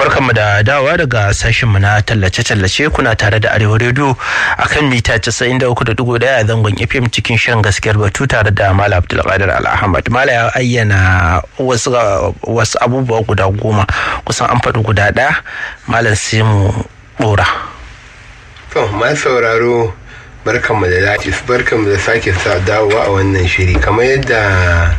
barkanmu da dawa daga sashenmu na tallace-tallace kuna tare da arewa rediyo a kan mita 93.1 a zangon fm cikin shirin gaskiyar batu tare da mala abdulkadir al'ahmad mala ya ayyana wasu abubuwa guda goma kusan an faɗi guda ɗaya malam sai mu ɗora. to ma sauraro barkanmu da dace barkanmu da sake sa dawowa a wannan shiri kamar yadda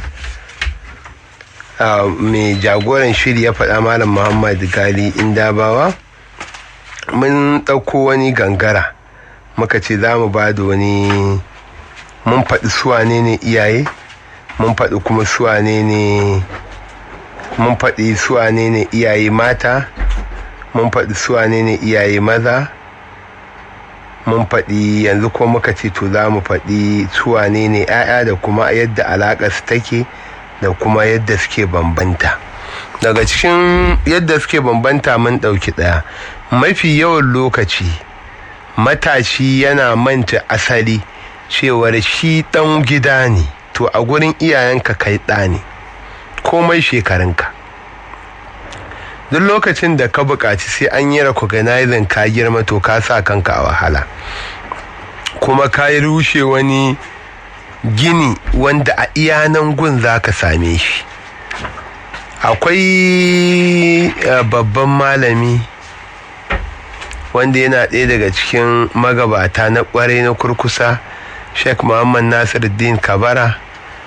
mai jagoran shiri ya faɗa malam muhammad gali indabawa mun ɗauko wani gangara muka ce za mu ba da wani mun faɗi suwane ne iyaye mun faɗi kuma suwane ne mun faɗi suwane ne iyaye mata mun faɗi suwane ne iyaye maza mun faɗi yanzu ko muka ce to za mu faɗi suwane ne 'ya'ya da kuma yadda alaƙa su take da kuma yadda suke bambanta daga cikin yadda suke bambanta mun ɗauki ɗaya mafi yawan lokaci matashi yana manta asali cewar shi ɗan gida ne to a gurin iyayenka kai ɗa ne komai shekarunka duk lokacin da ka buƙaci sai an yi recognizing ka girma to ka sa kanka a wahala kuma ka yi rushe wani gini wanda a iyanan gun za ka same shi akwai babban malami wanda yana ɗaya daga cikin magabata na ƙwarai na kurkusa sheikh muhammad nasiruddin kabara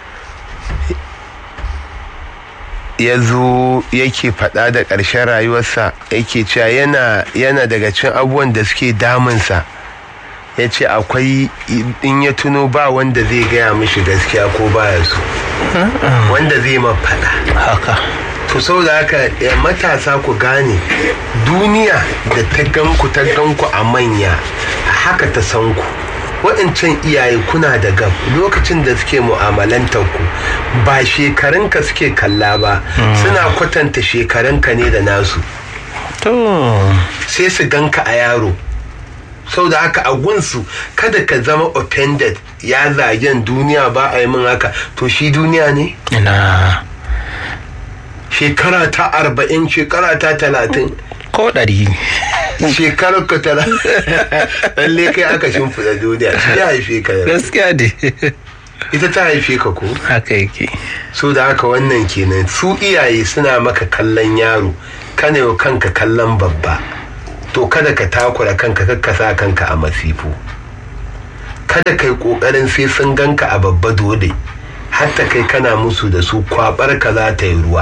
ya zo yake faɗa da ƙarshen rayuwarsa yake cewa yana daga cikin abubuwan da suke damunsa ya ce akwai in ya tuno ba wanda zai gaya mishi gaskiya ko baya so wanda zai mafaɗa haka to saboda haka matasa ku gane duniya da ta ganku ta ganku a manya haka ta san ku waɗancan iyaye kuna da gab lokacin da suke mu'amalantar ku ba shekarunka suke kalla ba suna kwatanta shekarunka ne da nasu sai su ganka a yaro sau da haka a gunsu kada ka zama offended ya zagen duniya ba a yi min haka to shi duniya ne? ina shekara ta arba'in shekara ta talatin ko ɗari shekarar ka talatin lalle kai aka shimfiɗa duniya shi ya haife ka gaskiya ne ita ta haife ka ko haka yake so da haka wannan kenan su iyaye suna maka kallon yaro kana yau kanka kallon babba to kada ka takura kanka kakka sa kanka a masifu kada kai kokarin sai sun ganka a babba dole hatta kai kana musu da su kwabar ka za ta yi ruwa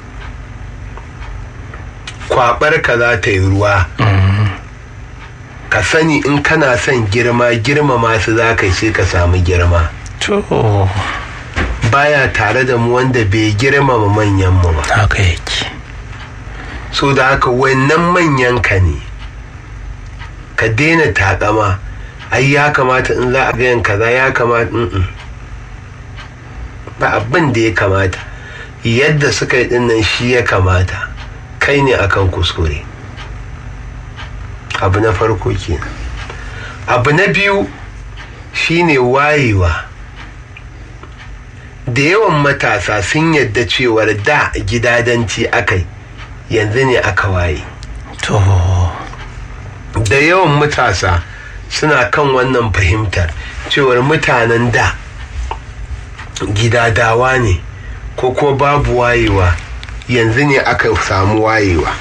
kwabar ka za ta yi ruwa ka sani in kana son girma girma masu za ka sai ka samu girma to baya tare da mu wanda bai girmama manyan mu ba haka yake so da haka wannan manyan ka ne ka daina takama ai ya kamata in za a gayan kaza ya kamata in ba abin da ya kamata yadda suka yi dinnan shi ya kamata kai ne akan kuskure abu na farko kenan abu na biyu shine wayewa da yawan matasa sun yadda cewar da gidadanci akai yanzu ne aka waye to da yawan matasa suna kan wannan fahimtar cewar mutanen da gidadawa ne ko kuma babu wayewa yanzu ne aka samu wayewa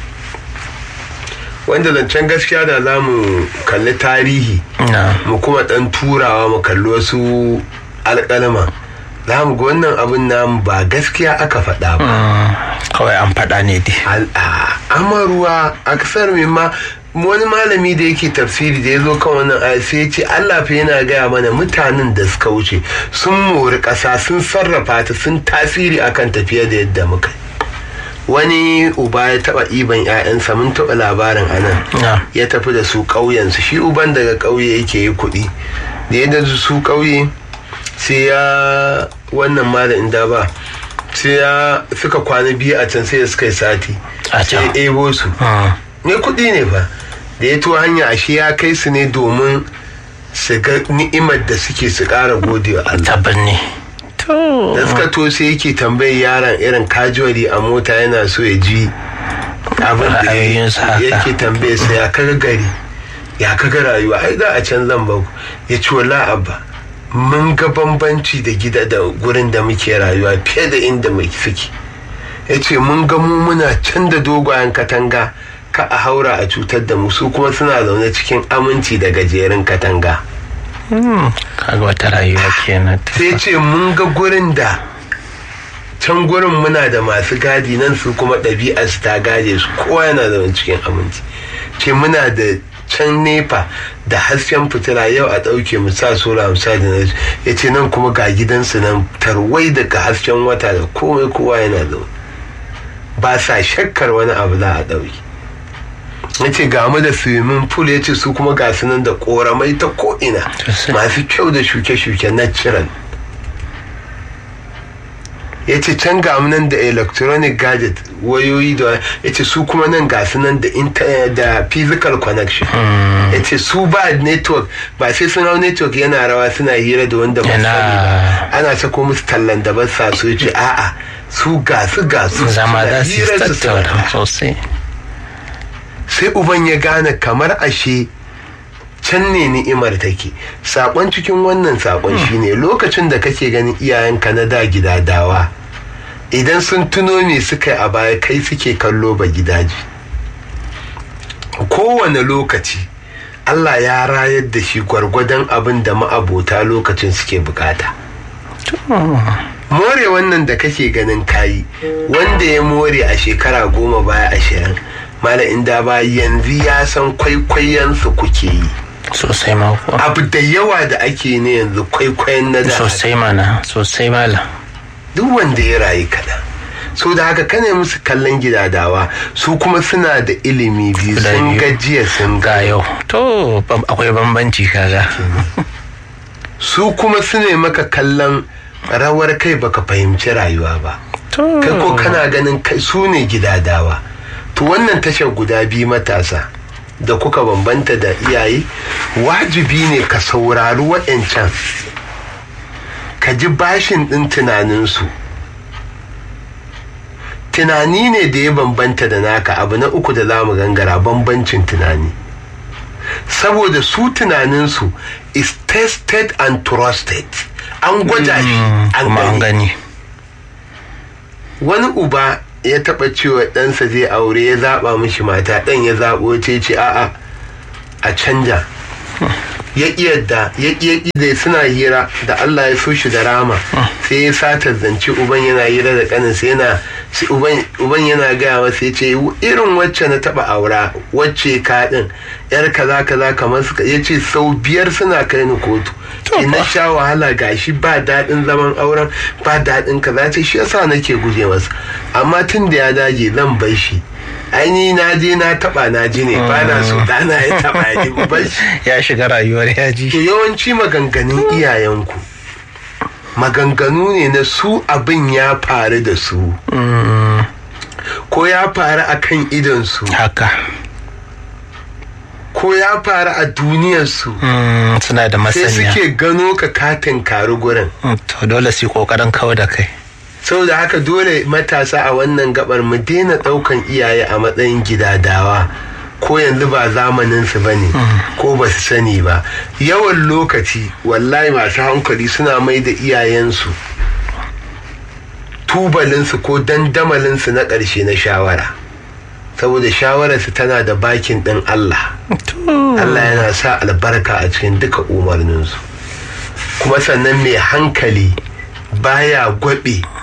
wanda zancen gaskiya da za mu kalli tarihi mu kuma dan turawa mu kalli wasu alƙalma za mu ga wannan abin namu ba gaskiya aka faɗa ba kawai an faɗa ne dai amaruwa a kasar ma wani malami da yake tafsiri da ya zo kan wannan aya sai ya ce Allah fa yana gaya mana mutanen da suka wuce sun mori ƙasa sun sarrafa ta sun tasiri akan tafiya da yadda muka wani uba ya taba iban 'ya'yansa mun taba labarin anan ya tafi da su ƙauyensu shi uban daga ƙauye yake yi kuɗi da ya da su ƙauye sai ya wannan malamin da ba sai ya suka kwana biyu a can sai suka yi sati sai ya ebo su ne kuɗi ne fa da ya tuwa hanya ashe ya kai su ne domin su ga ni'imar da suke su ƙara gode wa Allah tabbin ne da suka to sai yake tambayar yaron irin kajuwari a mota yana so ya ji abin da Ra'ayoyinsa haka. yake tambaye sa ya kaga gari ya kaga rayuwa ai za a can zan ba ya ce wala abba mun ga bambanci da gida da gurin da muke rayuwa fiye da inda mai suke ya ce mun ga mu muna can da dogayen katanga ka a haura a cutar da mu su kuma suna zaune cikin aminci da gajerun katanga kaga wata rayuwa kenan sai ce mun ga gurin da can gurin muna da masu gadi nan su kuma ɗabi'a su ta gaje su kowa yana zaune cikin aminci ce muna da can nefa da hasken fitila yau a ɗauke mu sa sola mu sa da ya ce nan kuma ga gidansu nan tarwai daga hasken wata da komai kowa yana zaune ba sa shakkar wani abu za a ɗauki ya ce ga mu da swimming pool ya ce su kuma ga su nan da koramai ta ko'ina Sosai. masu kyau da shuke-shuke natural ya ce can ga mu nan da electronic gadget wayoyi da ya ce su kuma nan ga su nan da inter- da physical connection ya ce su ba network ba sai sun hau network yana rawa suna hira da wanda ba su Yana- sani ba ana sako musu tallan da ba sa so ya ce a'a su ga su ga su zama suna za su yi hirar su suna tattauna sosai sai uban ya gane kamar ashe can ne ni'imar take sakon cikin wannan sakon shine lokacin da kake ganin iyayenka na da gidadawa idan sun tuno me suka yi a baya kai suke kallo ba gidaje kowane lokaci Allah ya rayar da shi gwargwadon abin da ma'abota lokacin suke bukata more wannan da kake ganin kayi wanda ya more a shekara goma baya ashirin mala inda ba yanzu ya san kwaikwayonsu kuke yi sosai ma kuwa abu da yawa da ake ne yanzu kwaikwayon na da sosai mana sosai mala duk wanda ya rayu kaɗan so da haka kane musu kallon gidadawa su kuma suna da ilimi biyu Guda sun biyu. gajiya sun ga yau to bam- akwai bambanci kaga su kuma su ne maka kallon rawar kai baka fahimci rayuwa ba to kai ko kana ganin kai su ne gidadawa to wannan tashar guda biyu matasa da kuka bambanta da iyaye wajibi ne ka saurari waɗancan ka ji bashin ɗin tunaninsu tunani ne da ya bambanta da naka abu na uku da za mu gangara bambancin tunani saboda su tunaninsu is tested and trusted an gwada shi an kuma an gani gani wani uba ya taɓa cewa ɗansa zai aure ya zaɓa mishi mata ɗan ya zaɓo ce ce a'a a canja ya ƙi yadda ya ƙi ya ƙi da suna hira da Allah ya so shi da rama sai ya sata zance uban yana hira da ƙaninsa yana sai uban uban yana gaya masa ya ce irin wacce na taɓa aura wacce ka ɗin yar kaza kaza kamar suka ya ce sau biyar suna kai ni kotu To ina fa. sha wahala gashi ba daɗin zaman auren ba daɗin kaza ce shi yasa nake guje masa amma tun da ya dage zan bar shi aini na je na taɓa na ji ne ba na so ɗana ya taɓa ya ji bar shi ya shiga rayuwar yaji to yawanci maganganun iyayenku maganganu ne na su abin ya faru da su ko ya faru a kan idonsu haka ko ya faru a duniyarsu Mm, suna da sai masaniya suke gano ka katin karu gurin Mm, to dole su yi kokarin kawo da kai saboda haka dole matasa a wannan gabar mu daina daukan iyaye a matsayin gidadawa ko yanzu ba zamanin su bane ko ba su sani ba yawan lokaci wallahi masu hankali suna mai da iyayensu tubalinsu ko dandamalinsu na ƙarshe na shawara saboda shawararsu tana da bakin ɗin Allah Allah yana sa albarka a cikin duka umarninsu kuma sannan mai hankali baya gwabe